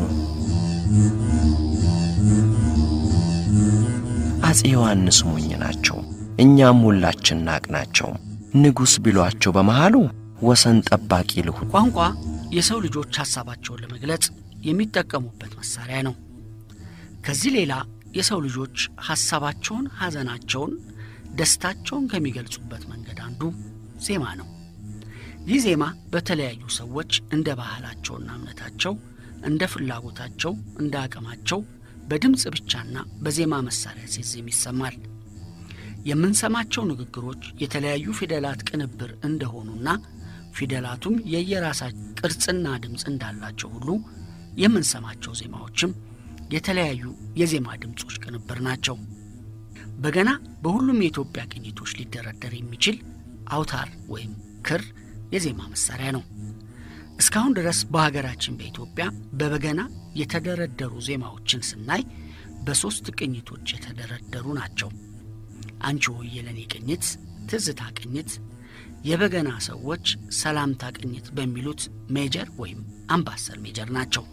አፄ ዮሐንስ ሞኝ ናቸው እኛም ሁላችን ናቅናቸው ንጉሥ ቢሏቸው በመሃሉ ወሰን ጠባቂ ልሁን ቋንቋ የሰው ልጆች ሐሳባቸውን ለመግለጽ የሚጠቀሙበት መሳሪያ ነው። ከዚህ ሌላ የሰው ልጆች ሐሳባቸውን፣ ሐዘናቸውን፣ ደስታቸውን ከሚገልጹበት መንገድ አንዱ ዜማ ነው። ይህ ዜማ በተለያዩ ሰዎች እንደ ባህላቸውና እምነታቸው፣ እንደ ፍላጎታቸው፣ እንደ አቅማቸው በድምፅ ብቻና በዜማ መሳሪያ ሲዜም ይሰማል። የምንሰማቸው ንግግሮች የተለያዩ ፊደላት ቅንብር እንደሆኑና ፊደላቱም የየራሳቸው ቅርጽና ድምፅ እንዳላቸው ሁሉ የምንሰማቸው ዜማዎችም የተለያዩ የዜማ ድምፆች ቅንብር ናቸው። በገና በሁሉም የኢትዮጵያ ቅኝቶች ሊደረደር የሚችል አውታር ወይም ክር የዜማ መሳሪያ ነው። እስካሁን ድረስ በሀገራችን በኢትዮጵያ በበገና የተደረደሩ ዜማዎችን ስናይ በሦስት ቅኝቶች የተደረደሩ ናቸው። አንቺ ሆዬ ለኔ ቅኝት፣ ትዝታ ቅኝት፣ የበገና ሰዎች ሰላምታ ቅኝት በሚሉት ሜጀር ወይም አምባሰል ሜጀር ናቸው።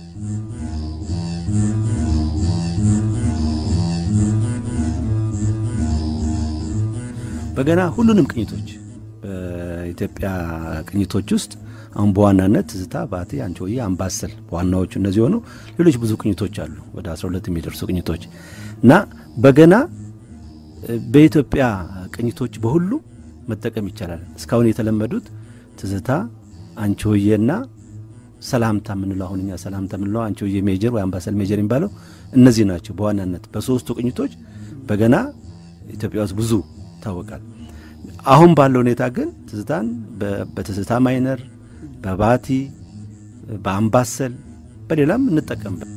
በገና ሁሉንም ቅኝቶች በኢትዮጵያ ቅኝቶች ውስጥ አሁን በዋናነት ትዝታ፣ ባቲ፣ አንቺ ሆዬ፣ አምባሰል ዋናዎቹ እነዚህ ሆነው ሌሎች ብዙ ቅኝቶች አሉ ወደ 12 የሚደርሱ ቅኝቶች እና በገና በኢትዮጵያ ቅኝቶች በሁሉ መጠቀም ይቻላል። እስካሁን የተለመዱት ትዝታ፣ አንቺ ሆዬና ሰላምታ የምንለው አሁን እኛ ሰላምታ የምንለው አንቺ ሆዬ ሜጀር ወይ አምባሰል ሜጀር የሚባለው እነዚህ ናቸው። በዋናነት በሶስቱ ቅኝቶች በገና ኢትዮጵያ ውስጥ ብዙ ይታወቃል። አሁን ባለው ሁኔታ ግን ትዝታን በትዝታ ማይነር፣ በባቲ፣ በአምባሰል በሌላም እንጠቀምበት።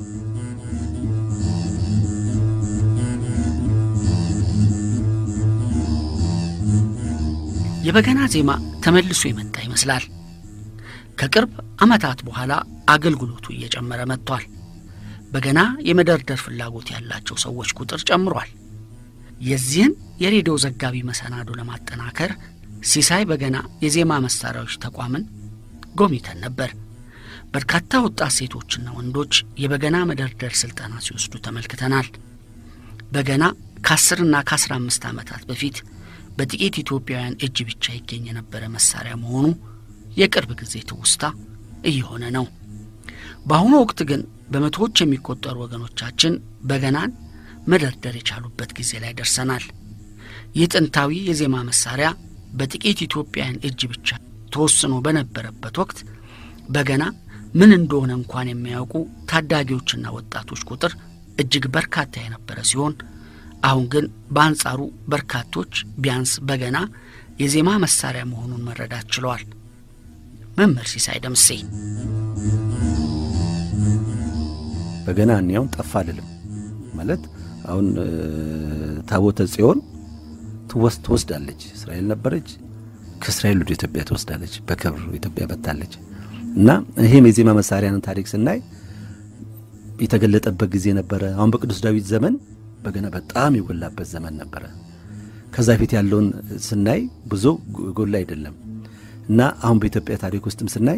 የበገና ዜማ ተመልሶ የመጣ ይመስላል። ከቅርብ ዓመታት በኋላ አገልግሎቱ እየጨመረ መጥቷል። በገና የመደርደር ፍላጎት ያላቸው ሰዎች ቁጥር ጨምሯል። የዚህን የሬዲዮ ዘጋቢ መሰናዶ ለማጠናከር ሲሳይ በገና የዜማ መሳሪያዎች ተቋምን ጎብኝተን ነበር። በርካታ ወጣት ሴቶችና ወንዶች የበገና መደርደር ስልጠና ሲወስዱ ተመልክተናል። በገና ከአስርና ከአስራ አምስት ዓመታት በፊት በጥቂት ኢትዮጵያውያን እጅ ብቻ ይገኝ የነበረ መሳሪያ መሆኑ የቅርብ ጊዜ ትውስታ እየሆነ ነው። በአሁኑ ወቅት ግን በመቶዎች የሚቆጠሩ ወገኖቻችን በገናን መደርደር የቻሉበት ጊዜ ላይ ደርሰናል። ይህ ጥንታዊ የዜማ መሳሪያ በጥቂት ኢትዮጵያውያን እጅ ብቻ ተወስኖ በነበረበት ወቅት በገና ምን እንደሆነ እንኳን የሚያውቁ ታዳጊዎችና ወጣቶች ቁጥር እጅግ በርካታ የነበረ ሲሆን አሁን ግን በአንጻሩ በርካቶች ቢያንስ በገና የዜማ መሳሪያ መሆኑን መረዳት ችለዋል። መምህር ሲሳይ ደምሴ በገና እኒያውን ጠፋ አልልም ማለት አሁን ታቦተ ጽዮን ትወስ ትወስዳለች። እስራኤል ነበረች፣ ከእስራኤል ወደ ኢትዮጵያ ትወስዳለች፣ በክብር ኢትዮጵያ መጥታለች። እና ይሄም የዜማ መሳሪያንን ታሪክ ስናይ የተገለጠበት ጊዜ ነበረ። አሁን በቅዱስ ዳዊት ዘመን በገና በጣም የጎላበት ዘመን ነበረ። ከዛ ፊት ያለውን ስናይ ብዙ ጎላ አይደለም እና አሁን በኢትዮጵያ ታሪክ ውስጥም ስናይ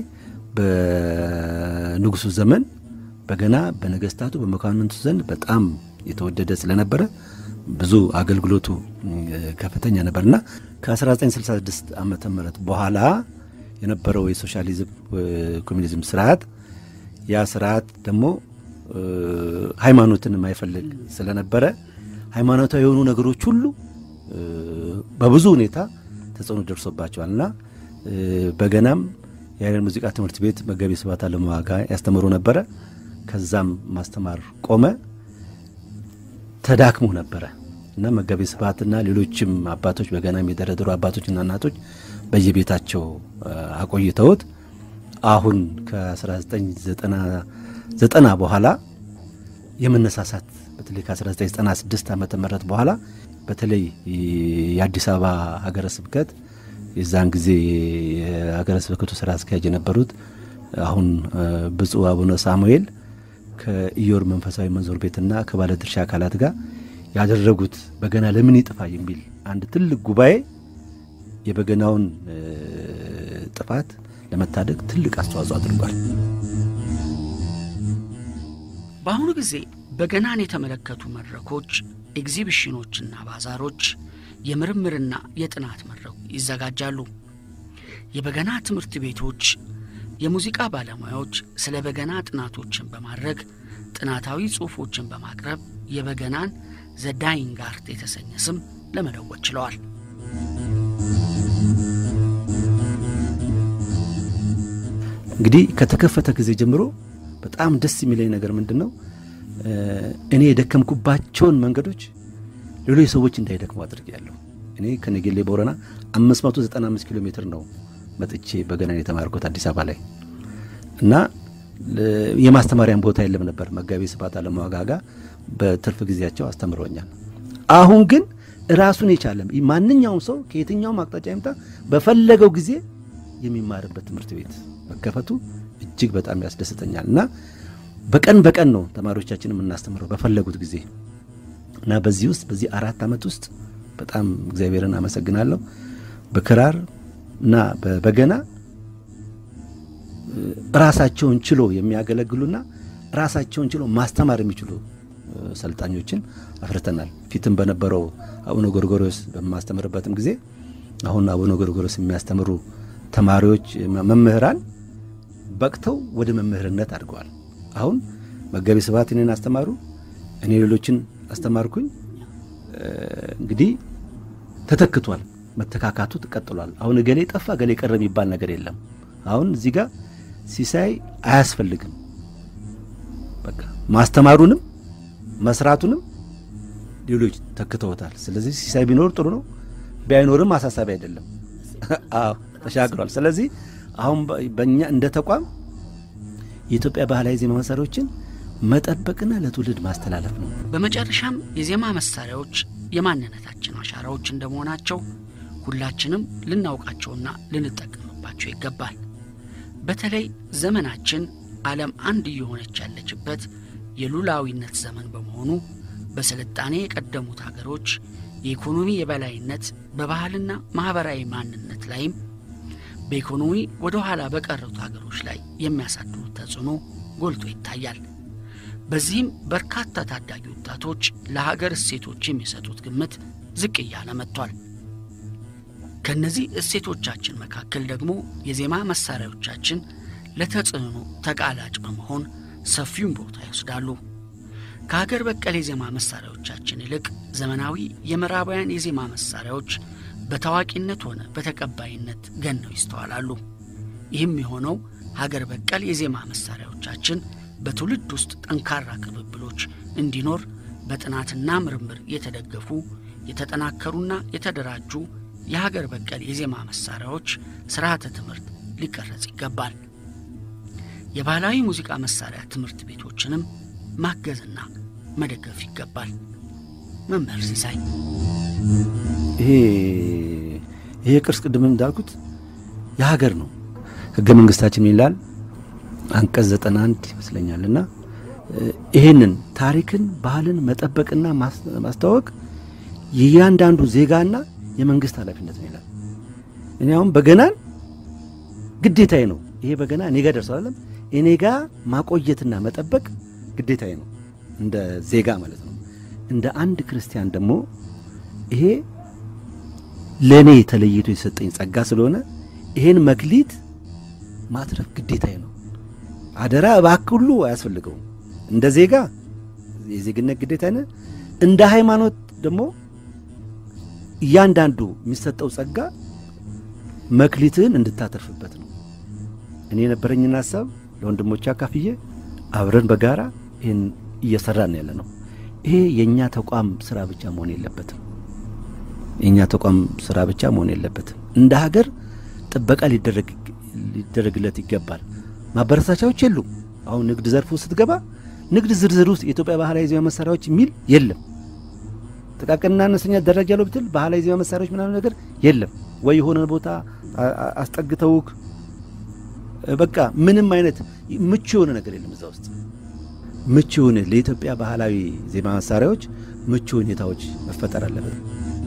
በንጉሱ ዘመን በገና በነገስታቱ በመኳንንቱ ዘንድ በጣም የተወደደ ስለነበረ ብዙ አገልግሎቱ ከፍተኛ ነበርና ከ1966 ዓመተ ምህረት በኋላ የነበረው የሶሻሊዝም ኮሚኒዝም ስርዓት ያ ስርዓት ደግሞ ሃይማኖትን የማይፈልግ ስለነበረ ሃይማኖታዊ የሆኑ ነገሮች ሁሉ በብዙ ሁኔታ ተጽዕኖ ደርሶባቸዋል እና በገናም የሀይለን ሙዚቃ ትምህርት ቤት መጋቤ ስብሐት አለማዋጋ ያስተምሩ ነበረ። ከዛም ማስተማር ቆመ፣ ተዳክሞ ነበረ እና መጋቤ ስብሐትና ሌሎችም አባቶች በገና የሚደረድሩ አባቶችና እናቶች በየቤታቸው አቆይተውት አሁን ከ1990 በኋላ የመነሳሳት በተለይ ከ1996 ዓመተ ምህረት በኋላ በተለይ የአዲስ አበባ ሀገረ ስብከት የዛን ጊዜ የሀገረ ስብከቱ ስራ አስኪያጅ የነበሩት አሁን ብፁዕ አቡነ ሳሙኤል ከኢዮር መንፈሳዊ መንዞር ቤትና ከባለድርሻ አካላት ጋር ያደረጉት በገና ለምን ይጥፋ የሚል አንድ ትልቅ ጉባኤ የበገናውን ጥፋት ለመታደግ ትልቅ አስተዋጽኦ አድርጓል። በአሁኑ ጊዜ በገናን የተመለከቱ መድረኮች፣ ኤግዚቢሽኖችና ባዛሮች፣ የምርምርና የጥናት መድረኩ ይዘጋጃሉ። የበገና ትምህርት ቤቶች የሙዚቃ ባለሙያዎች ስለ በገና ጥናቶችን በማድረግ ጥናታዊ ጽሑፎችን በማቅረብ የበገናን ዘ ዳይንግ አርት የተሰኘ ስም ለመለወጥ ችለዋል። እንግዲህ ከተከፈተ ጊዜ ጀምሮ በጣም ደስ የሚለኝ ነገር ምንድን ነው? እኔ የደከምኩባቸውን መንገዶች ሌሎች ሰዎች እንዳይደክሙ አድርጌያለሁ። እኔ ከነጌሌ ቦረና 595 ኪሎ ሜትር ነው መጥቼ በገናን የተማርኩት አዲስ አበባ ላይ እና የማስተማሪያን ቦታ የለም ነበር። መጋቤ ስብሐት አለማዋጋ ጋር በትርፍ ጊዜያቸው አስተምረውኛል። አሁን ግን ራሱን የቻለ ማንኛውም ሰው ከየትኛውም አቅጣጫ ይምጣ በፈለገው ጊዜ የሚማርበት ትምህርት ቤት መከፈቱ እጅግ በጣም ያስደስተኛል እና በቀን በቀን ነው ተማሪዎቻችን የምናስተምረው በፈለጉት ጊዜ እና በዚህ ውስጥ በዚህ አራት ዓመት ውስጥ በጣም እግዚአብሔርን አመሰግናለሁ። በክራር እና በበገና ራሳቸውን ችሎ የሚያገለግሉና ራሳቸውን ችሎ ማስተማር የሚችሉ ሰልጣኞችን አፍርተናል። ፊትም በነበረው አቡነ ጎርጎሮስ በማስተምርበትም ጊዜ አሁን አቡነ ጎርጎሮስ የሚያስተምሩ ተማሪዎች መምህራን በቅተው ወደ መምህርነት አድርገዋል። አሁን መጋቤ ስብሐት እኔን አስተማሩ፣ እኔ ሌሎችን አስተማርኩኝ። እንግዲህ ተተክቷል። መተካካቱ ቀጥሏል። አሁን እገሌ ጠፋ እገሌ ቀረ የሚባል ነገር የለም። አሁን እዚህ ጋር ሲሳይ አያስፈልግም። በቃ ማስተማሩንም መስራቱንም ሌሎች ተክተውታል። ስለዚህ ሲሳይ ቢኖር ጥሩ ነው፣ ቢያይኖርም አሳሳቢ አይደለም። አዎ ተሻግሯል። ስለዚህ አሁን በእኛ እንደ ተቋም የኢትዮጵያ ባህላዊ ዜማ መሳሪያዎችን መጠበቅና ለትውልድ ማስተላለፍ ነው። በመጨረሻም የዜማ መሳሪያዎች የማንነታችን አሻራዎች እንደመሆናቸው ሁላችንም ልናውቃቸውና ልንጠቀምባቸው ይገባል። በተለይ ዘመናችን ዓለም አንድ እየሆነች ያለችበት የሉላዊነት ዘመን በመሆኑ በስልጣኔ የቀደሙት አገሮች የኢኮኖሚ የበላይነት በባህልና ማኅበራዊ ማንነት ላይም በኢኮኖሚ ወደ ኋላ በቀሩት አገሮች ላይ የሚያሳድሩት ተጽዕኖ ጎልቶ ይታያል። በዚህም በርካታ ታዳጊ ወጣቶች ለሀገር እሴቶች የሚሰጡት ግምት ዝቅ እያለ መጥቷል። ከእነዚህ እሴቶቻችን መካከል ደግሞ የዜማ መሳሪያዎቻችን ለተጽዕኖ ተቃላጭ በመሆን ሰፊውን ቦታ ይወስዳሉ። ከሀገር በቀል የዜማ መሳሪያዎቻችን ይልቅ ዘመናዊ የምዕራባውያን የዜማ መሳሪያዎች በታዋቂነት ሆነ በተቀባይነት ገነው ይስተዋላሉ። ይህም የሆነው ሀገር በቀል የዜማ መሳሪያዎቻችን በትውልድ ውስጥ ጠንካራ ቅብብሎች እንዲኖር በጥናትና ምርምር የተደገፉ የተጠናከሩና የተደራጁ የሀገር በቀል የዜማ መሳሪያዎች ስርዓተ ትምህርት ሊቀረጽ ይገባል። የባህላዊ ሙዚቃ መሳሪያ ትምህርት ቤቶችንም ማገዝና መደገፍ ይገባል። መምህር ሲሳይ ይሄ ይሄ ቅርስ ቅድም እንዳልኩት የሀገር ነው። ህገ መንግስታችን ይላል አንቀጽ ዘጠና አንድ ይመስለኛል እና ይህንን ታሪክን ባህልን መጠበቅና ማስተዋወቅ የእያንዳንዱ ዜጋና የመንግስት ኃላፊነት ነው ይላል። እኔ አሁን በገናን ግዴታዬ ነው። ይሄ በገና እኔ ጋር ደርሷል እኔ ጋር ማቆየትና መጠበቅ ግዴታዬ ነው፣ እንደ ዜጋ ማለት ነው። እንደ አንድ ክርስቲያን ደግሞ ይሄ ለእኔ ተለይቶ የሰጠኝ ጸጋ ስለሆነ ይሄን መክሊት ማትረፍ ግዴታዬ ነው። አደራ እባክህ ሁሉ አያስፈልገውም። እንደ ዜጋ የዜግነት ግዴታ ነ እንደ ሃይማኖት ደግሞ እያንዳንዱ የሚሰጠው ጸጋ መክሊትህን እንድታተርፍበት ነው። እኔ የነበረኝን ሀሳብ ለወንድሞች አካፍዬ አብረን በጋራ ይህን እየሰራን ያለ ነው። ይሄ የእኛ ተቋም ስራ ብቻ መሆን የለበትም። የእኛ ተቋም ስራ ብቻ መሆን የለበትም። እንደ ሀገር ጥበቃ ሊደረግለት ይገባል። ማበረታቻዎች የሉም። አሁን ንግድ ዘርፉ ስትገባ ንግድ ዝርዝር ውስጥ የኢትዮጵያ ባህላዊ ዜማ መሳሪያዎች የሚል የለም። ጥቃቅንና አነስተኛ ደረጃ ያለው ብትል ባህላዊ ዜማ መሳሪያዎች ምናምን ነገር የለም ወይ የሆነ ቦታ አስጠግተውክ በቃ ምንም አይነት ምቹ የሆነ ነገር የለም እዛ ውስጥ ምቹ የሆነ ለኢትዮጵያ ባህላዊ ዜማ መሳሪያዎች ምቹ ሁኔታዎች መፈጠር አለበት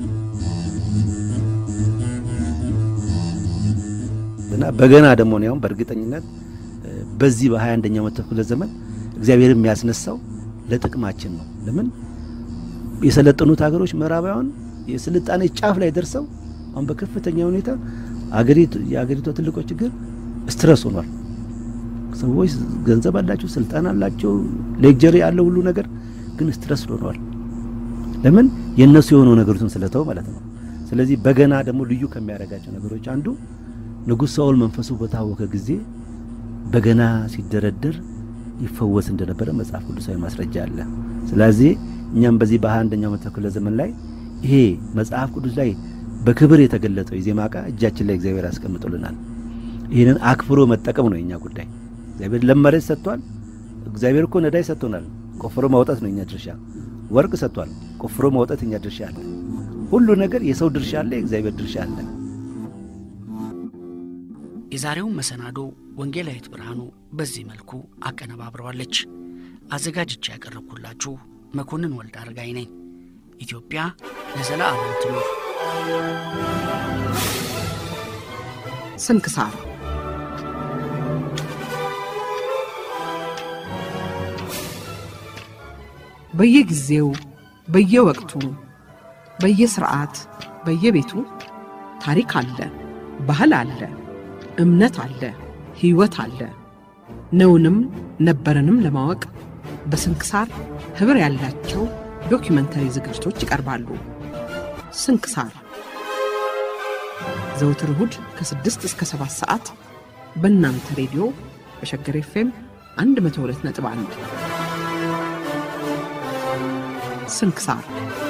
እና በገና ደግሞ ነው ያው በእርግጠኝነት በዚህ በሀያ አንደኛው መቶ ክፍለ ዘመን እግዚአብሔር የሚያስነሳው ለጥቅማችን ነው። ለምን የሰለጠኑት ሀገሮች ምዕራባውያን የስልጣኔ ጫፍ ላይ ደርሰው አሁን በከፍተኛ ሁኔታ አገሪቱ የአገሪቷ ትልቆ ችግር ስትረስ ሆኗል። ሰዎች ገንዘብ አላቸው፣ ስልጣን አላቸው፣ ሌክጀሪ ያለው ሁሉ ነገር ግን ስትረስ ሆኗል። ለምን የእነሱ የሆነው ነገሮችን ስለተው ማለት ነው። ስለዚህ በገና ደግሞ ልዩ ከሚያደርጋቸው ነገሮች አንዱ ንጉሥ ሳኦል መንፈሱ በታወከ ጊዜ በገና ሲደረደር ይፈወስ እንደነበረ መጽሐፍ ቅዱሳዊ ማስረጃ አለ። ስለዚህ እኛም በዚህ በሀያ አንደኛው መቶ ክፍለ ዘመን ላይ ይሄ መጽሐፍ ቅዱስ ላይ በክብር የተገለጠው የዜማ ዕቃ እጃችን ላይ እግዚአብሔር ያስቀምጡልናል። ይህንን አክብሮ መጠቀም ነው የኛ ጉዳይ። እግዚአብሔር ለመሬት ሰጥቷል። እግዚአብሔር እኮ ነዳጅ ሰጥቶናል። ቆፍሮ ማውጣት ነው የኛ ድርሻ። ወርቅ ሰጥቷል። ቆፍሮ ማውጣት የኛ ድርሻ አለ። ሁሉ ነገር የሰው ድርሻ አለ፣ የእግዚአብሔር ድርሻ አለ። የዛሬውን መሰናዶ ወንጌላዊት ብርሃኑ በዚህ መልኩ አቀነባብረዋለች። አዘጋጅቼ ያቀረብኩላችሁ መኮንን ወልድ አረጋይ ነኝ። ኢትዮጵያ ለዘለዓለም ትኑር። ስንክሳር በየጊዜው በየወቅቱ በየስርዓት በየቤቱ ታሪክ አለ፣ ባህል አለ፣ እምነት አለ፣ ሕይወት አለ። ነውንም ነበረንም ለማወቅ በስንክሳር ኅብር ያላቸው ዶኪመንተሪ ዝግጅቶች ይቀርባሉ። ስንክሳር ዘውትር እሁድ ከ6 እስከ 7 ሰዓት በእናንተ ሬዲዮ በሸገር ኤፍኤም 102.1 ስንክሳር